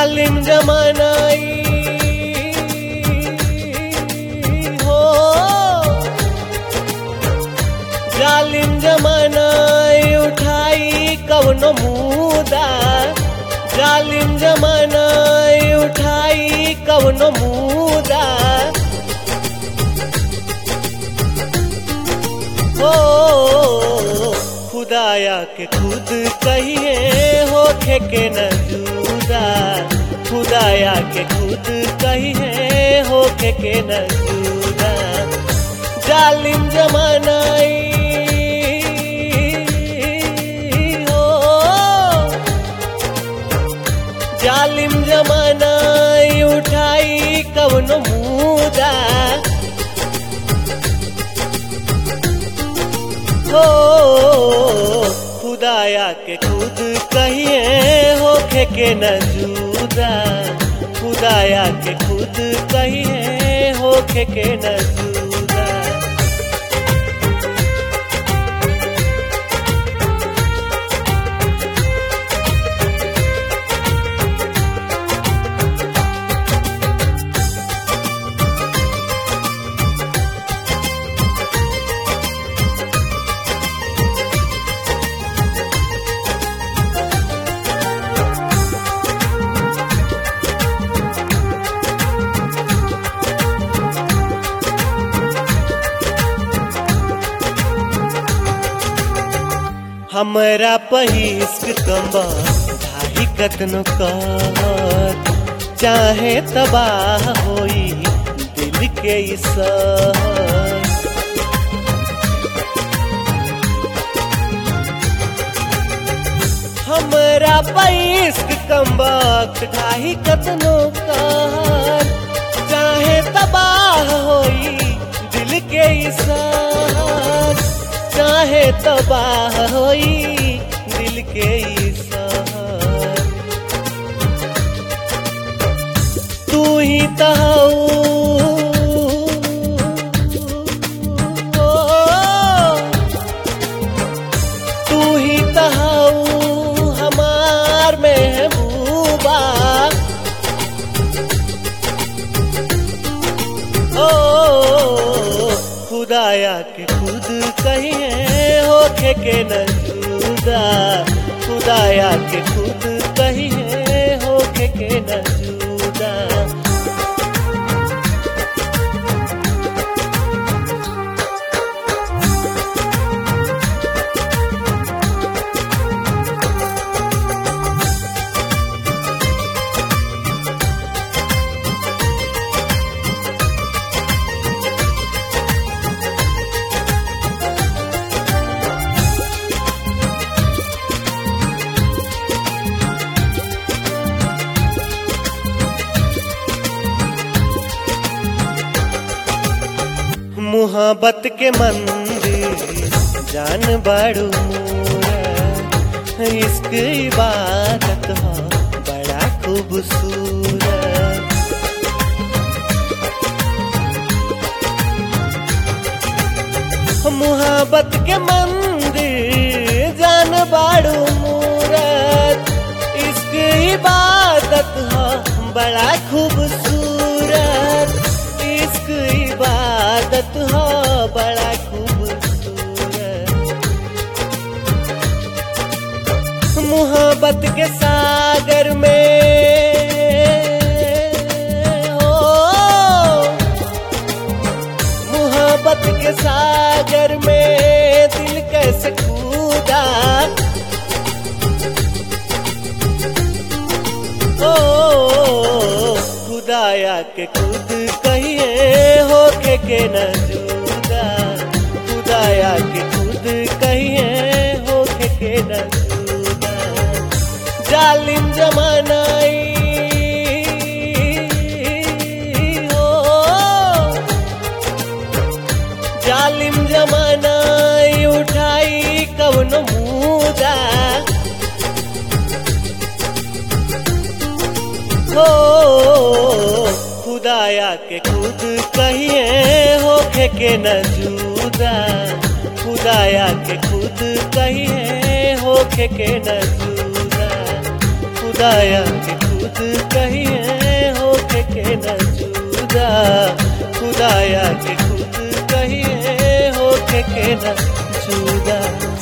जालिम जमानाई हो जालिम जमानाई उठाई कवनो मुदा जालिम जमानाई उठाई कवनो मुदा हो खुदाया के खुद कहिए होखे के न जुदा खुदाया के खुद कहिए होखे के न जुदा जालिम जमानाई हो जालिम जमानाई उठाई कवनो मुदा हो खुदाया के खुद कहिए होखे के न जुदा खुदाया के खुद कहिए होखे के न जुदा हमरा पहिस्क कम्बा धाही कतनो कर चाहे तबाह होई दिल के ई सहर हमरा पैस्क कम्बक ढाही कतनो कहर चाहे तबाह होई दिल के इसार चाहे तबाह होई दिल के इसार तू ही तहु तू ही तहाऊ हमार महबूबा ओ खुदाया के खुद कहिए होखे के न जुदा खुदाया के खुद कहिए होखे के न जुदा मोहब्बत के मंदिर जान बड़ू मोरा इश्क इबादत हो बड़ा खूबसूरत मोहब्बत के मंदिर जान बाड़ू मूरत इश्क इबादत हो बड़ा खूबसूरत इश्क इबादत हो बड़ा खूबसूरत मोहब्बत के सागर में हो मोहब्बत के सागर में दिल कैसे कूदा ओ खुदाया के खुद कहिए होके के न जुदा खुदाया के खुद कहिए होके के न जुदा जालिम जमानाई हो जालिम जमानाई उठाई कवनो मुदा हो खुदाया के खुद कहिए होखे के न जुदा खुदाया के खुद कहिए होखे के न जुदा खुदाया के खुद खुद कहिए होके के न जुदा खुदाया के खुद कहिए होके के न जुदा